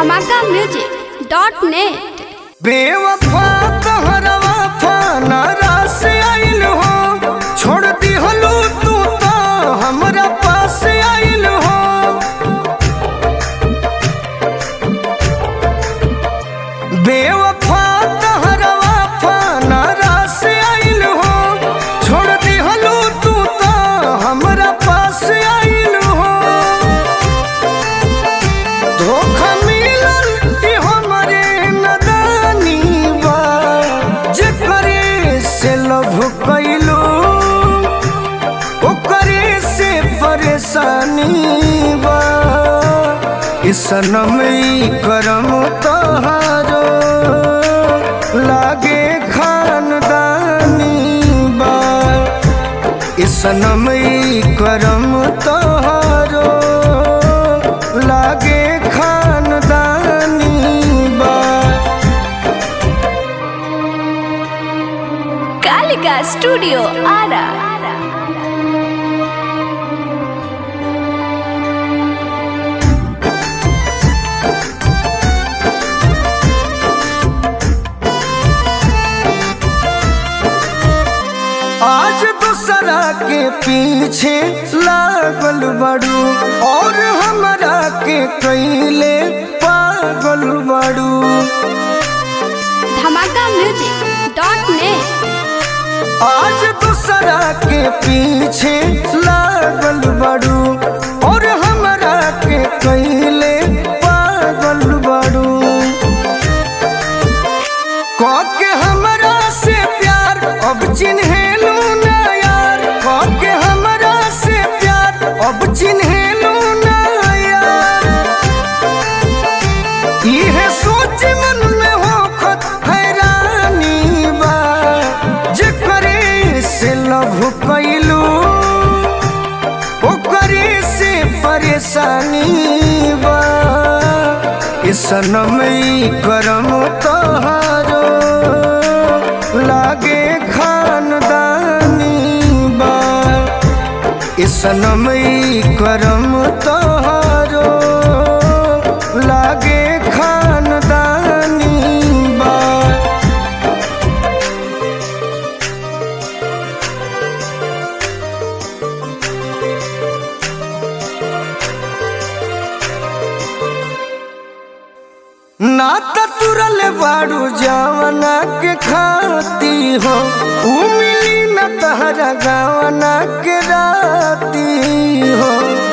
धमाका music dot net बेवफा तहरवा फाना रास आइल हो छोड़ दिहलू तू तो हमरा पास आइल हो बेवफा तहरवा फाना रास आइल हो छोड़ दिहलू तू तो हमरा पास आइल हो धोखा मिलल ई हमरे नदानी बा जेकरे से लव कइलो ओकरे से परेशानी बा ई सनम ई करम तोहारो लागे खानदानी बा ई सनम ई करम तोहारो लागे खानदानी बा कालिका स्टूडियो आरा आज दूसरा के पीछे लागल बड़ू और हमरा के कैले पागल बड़ू धमाका म्यूजिक डॉट नेट आज दूसरा के पीछे लागल बड़ू और हमरा के कैले पागल बड़ू के हमरा से प्यार अब चिन्हेलू ना यार के हमरा से प्यार अब चिन्हेलू ना यार इहे सोच मन में होखत हैरानी बा जेकरे से लव कइलू ओकरे से परेशानी बा ई सनम ई करम तोहारो लागे खानदानी बा ई सनम ई करम तोहारो लागे खानदानी बा ना त तुरल बाड़ू जवना के खाती हो ऊ मिली न तहरा गावना के राती हो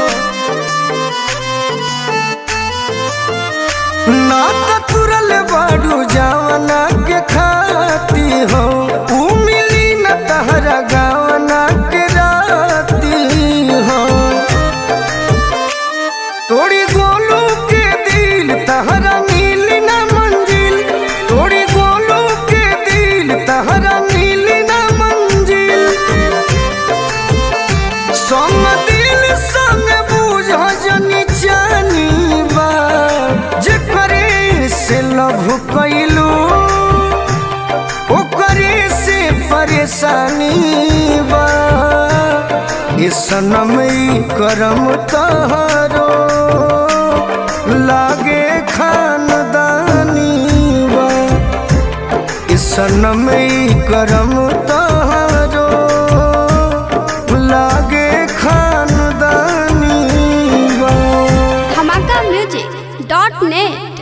ना त तुरल बाड़ू जवना के खाती हो ऊ मिली न तहरा गावना के राती हो तोड़ी गोलू के दिल तहरा मिल न मंजिल तोड़ी गोलू के दिल तहरा मिल न मंजिल संग दिल संग बूझ जनी जानी बा जेकरे से लव कइलू ओकरे से परेशानी बा ई सनम ई करम तहारो लागे खानदानी बा ई सनम ई करम तहारो लागे खानदानी बा धमाका म्यूजिक डॉट नेट